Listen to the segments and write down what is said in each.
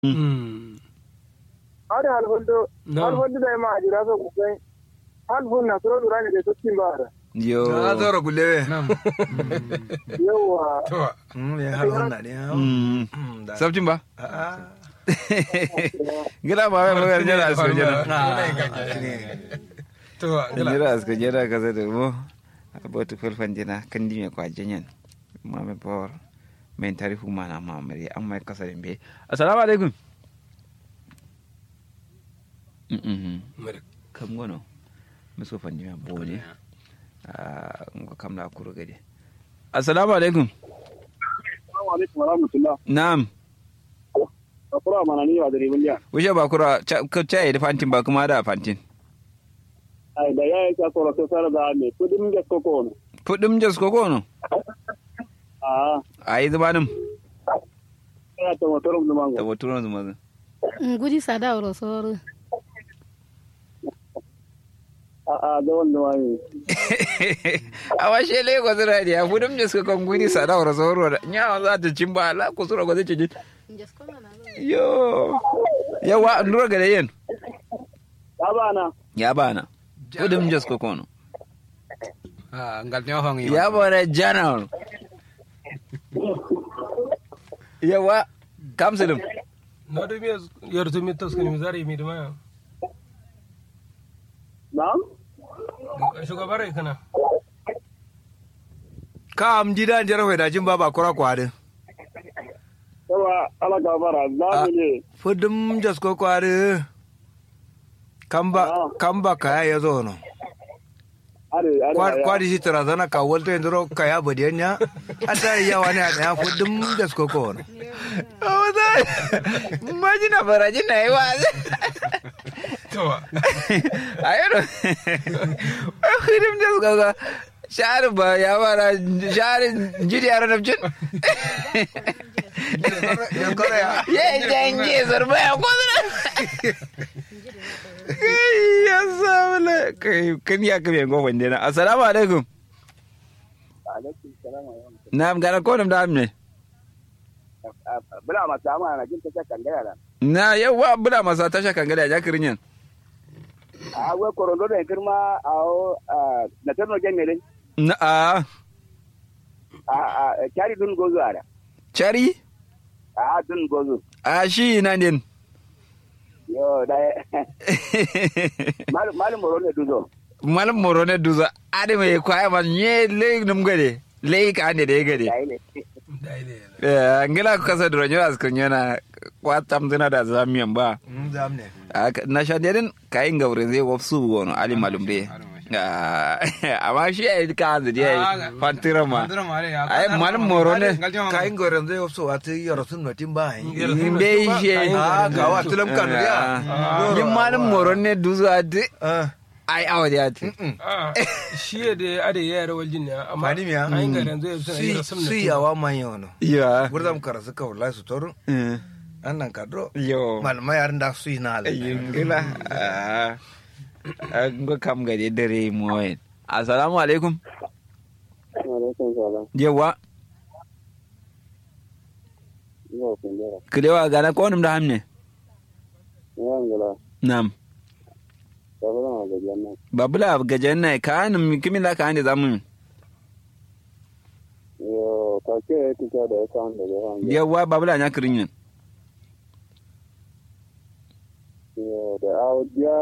har hal hondo hal hondo da ma ajira so kukai hal hon na soro durani da to kin bara yo na zoro gulewe yawa to mm ya har wannan ne Mm. Mm, da- sabtin ba a gida ba wai mai jira asko jira to gila jira asko jira ka zai da mo abotu felfan jina kan dime kwa janyan mame por men tarifu mana mamari an mai kasarin be assalamu alaikum Mhm. kam gono miso fandima bone Ah, ngo kam na kuro gade assalamu alaikum assalamu alaikum wa rahmatullah na'am akura mana ni wa da ribin ya wuce ba kura ca ka caye da fantin ba kuma da fantin ai da yayi ka soro so sara da me kudin ga koko ne fudim jas ko kono a ayi zamanin ya to motor mu da mango moturon zuma ngudi sada oro soro a a da wannan wani a washe lagos radio fudim jas ko kon gudi sada wara soro da nya za ta cin ba la ku sura ko zai ci yo yawa ndura gade yen ya bana ya bana fudim jas ko kono ah ngal ne hongi ya bana general yawa kamsilim no do mi yer to mi tos ko mi zari mi dama na'am shugabar kana kam jidan jara hoy da jin baba kura kwade yawa ala ga bara za mu ne fudum jas ko kwade kamba kamba kaya ya zo no are are Kwa- kwadi shi tarazana ka walta yanzu ka ya bade nya ata ya wani a ya fudum jas ko ko no Oda, imagina para jina iwa. to Ayero. Khidim jas gaga. Shar ba ya bara shar jiri ara nabjin. ya kore ya Ye janje zarba ya kodra. Ya sabla kai kan ya kabe go wande na. Assalamu alaikum. alaikum salam wa rahmatullah Nam gara ko nam da amne. bula ma ta ma na jin ta kan ga yara Na yawa bula masa tasha kan gada ja kirinyan. a we korondo da kirma a o na tarno gemele Na a a a kari dun gozo ara chari a dun gozo a shi na din. yo da mal mal moro ne duzo malam moro ne duza ade mai kwaya man nye le num gade le ka ne de gade dai ne dai ne eh ngila ko kasa dro nyoras ko nyana kwatam dina da zamiyan ba mm zam ne Aka- na shadedin kayin gaure zai wafsu wono ali malum de Ah, amma shi ai ka da je fantira ma ai malam moro ne ka ingo ran zai so wata yaro sun notin ba yi be shi Ah, ga wa tulam kanu ya. yin malam moro ne duza de ah ai awadi ati ah shi da ade yara waljin ne amma Mani miya? ai ga ran zai suna si yi sun si yawa man yono ya gurdam karasu ka wallahi su torun Eh, annan kadro yo malma yarin da su yi na ala yingila an ga kam gade dare moyen assalamu alaikum alaikum salam yawa yo kun dara kilewa gana ko num da hamne ya ngala nam da bula ma ga janna babula gajen nai ka num kimin da ka hande zamu yo ka ke ti ka da kan da ga yawa babula nya kirin yin yo da audiya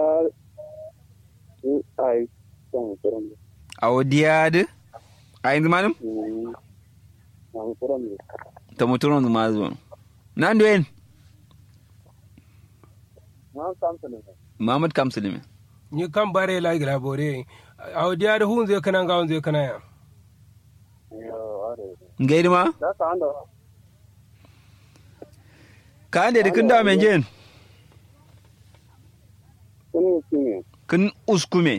ai san kuran awdiyad ayin manum mm an kuran ta muturon zuma zuwa nan doyen na san ta ne Muhammad Kamsulimi ni kan bare la gira bore a diya da hun zai kana ga hun zai kana ya yo are gaidi ma da ka anda ka hande da kin da men jen kuni kuni kin uskume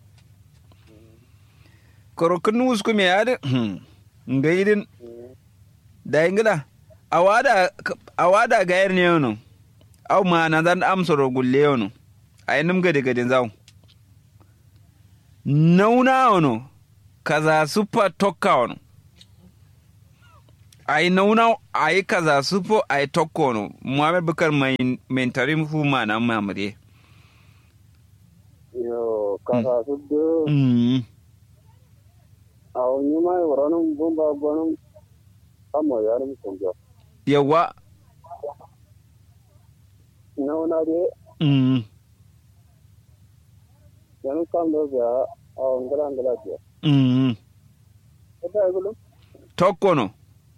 koro kin uskume ya da gaidin da ingila awada awada gayar ne yono aw ma na dan amsoro gulle yono ay num gade gade zaw nauna ono kaza supa tokka ono ai nauna ai kaza supo ai tokkono muhammad bukar mai mentarim fu mana mamure yo kasa su de mm a wani mai waranin bumba gwanin amma yarin kungiya yawa na wana de mm yanzu kam da biya a wangala ngala biya mm ita ya gulu tokkono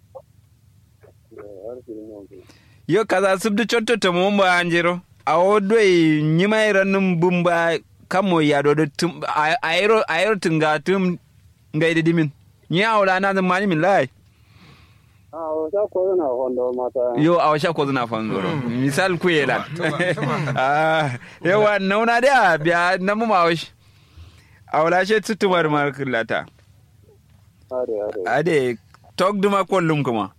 har shi ne wani yo kaza subdu chotto to mo mba anjiro awo doi nyima iranum bumba kamo ya do do tum a- ayro ayro tunga tum ngai dimin nya awla na da mani min lai a wata ko na wanda mata yo awa sha ko zuna fanzoro misal ku yela ah yawa nauna da biya na mu mawish awla she tutumar markulata hare hare ade tok duma kollum kuma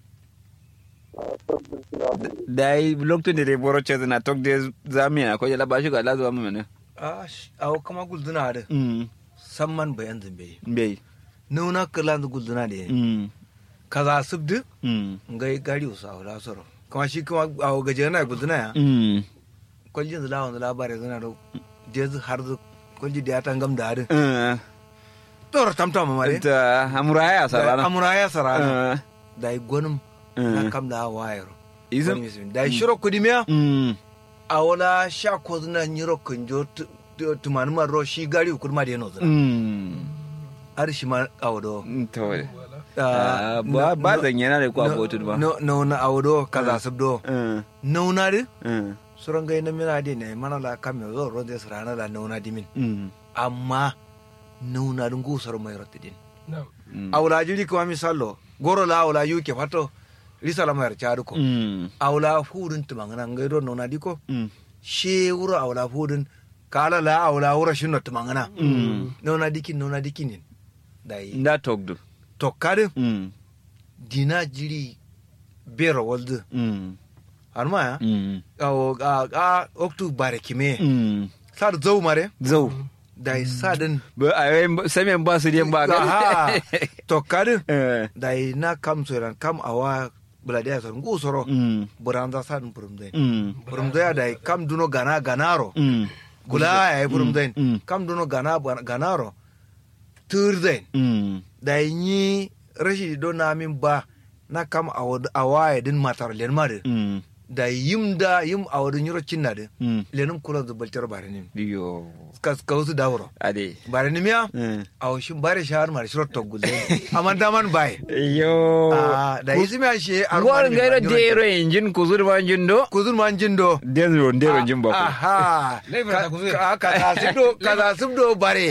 dai lokacin da dai boro ce na tok de zamina ko jala bashi ga lazuwa mu mene a awo kama gulduna da mm samman bayan zambe bai nuna kala da gulduna da mm kaza subdu mm ngai gari usa wala soro kuma shi kuma awo gaje na gulduna ya mm kwaljin zula wanda labarai zana da jez har da kwalji da ya tangam da harin eh tora tamtam ma mare ta amuraya sarana amura ya sarana eh da yi gwanin Eh. na kam da wayar izin da yi shiro kudi miya mm a wala sha ko zuna nyiro kunjo tumani ma ro shi gari ukur ma da yano zuna mm har shi ma awodo to Ah, ba ba zan yana da ku abotu ba no no na awodo kaza subdo eh nauna de eh suran gai na mina de ne mana la kamyo zo ro de sarana la nauna dimin mm amma nauna dun gusar mai rotidin Na'am. mm awla jiri kuma misalo goro la awla yuke fato risala mai chadu ko mm awla fudun tumangana ngai do nauna diko mm she wuro awla fudun kala la awla wuro shinno tumangana nauna dikin nauna dikin dai nda togdu to kare mm dina jiri bero walde mm harma ya mm awo a a oktu bare kime mm sad zau mare zau dai sadin ba a yi samen ba su den ba ga aha to kare eh dai na kam soran kam awa buladiya sor ngu soro mm buranda sadin purumdai mm purumdai dai kam duno gana ganaro mm gula ya purumdai Mm. kam duno gana ganaro turdai mm dai ni rashi do na min ba na kam awa ya din matar len mare mm da yim da yim a wadin yiro cinna de mm lenin kula da baltar bare ne yo ka ka wasu dawro ade bare ne miya eh a washin bare shahar mar shiro to gulle amma da man bai yo a da yisi miya she a ngor ngairo dero injin kuzur ma jindo kuzun man jindo dero dero jin ba ko aha Laifin ta kuzu. ka ka ka subdo ka za subdo bare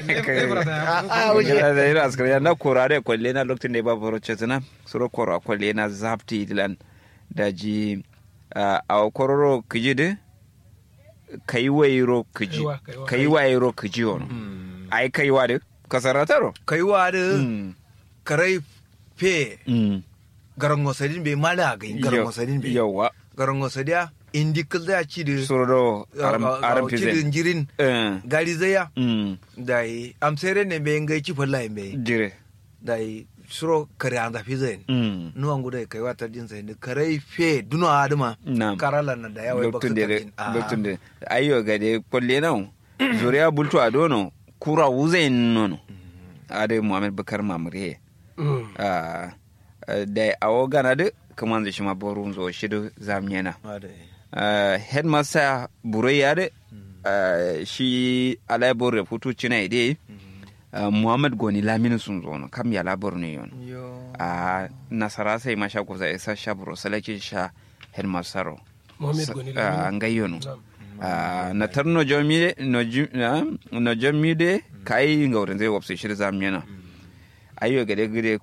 a wuce Gila da ira askari na korare kwalle na lokacin da ya ba baro chetna suro koro kwalle na zapti dilan da ji a kororo kiji de kai wairo kiji Kaiwa, kaiwa. kai wairo kiji on ai kai wa de kasarataro kai wa da mm karai fe mm garan wasadin bai mala ga garan wasadin bai yawa garan wasadiya indi kal da ci da suro do aram aram ci da pizen jirin eh gari zaya mm dai amsere ne bai ngai ci falla bai jire dai suro kare anda fi zai mm nuwan guda kai wata jin sai da kare fe duno adama Naam. karala na da yawa lokacin da lokacin da ayyo ga de kwalle na zuriya bultu a dono kura wuzain nono ade muhammad bakar mamure Mm. Ah, ah, da awo gana de kaman da shi ma borun zo shi da zamnyena Ah, headmaster burai ya de ah, shi alai bor da futu cina ide ah, muhammad goni lamini sun zo no kam ya labar ne yon a nasara sai ma sha kusa isa sha buro salakin sha headmaster ro. Mohammed Goni Ah, Lamini. ngai yono Na'am. Ah, na tar no jomi no ju- ah, no jomi de kai ngaurin zai wapse shi da zamnyena ayo gade gade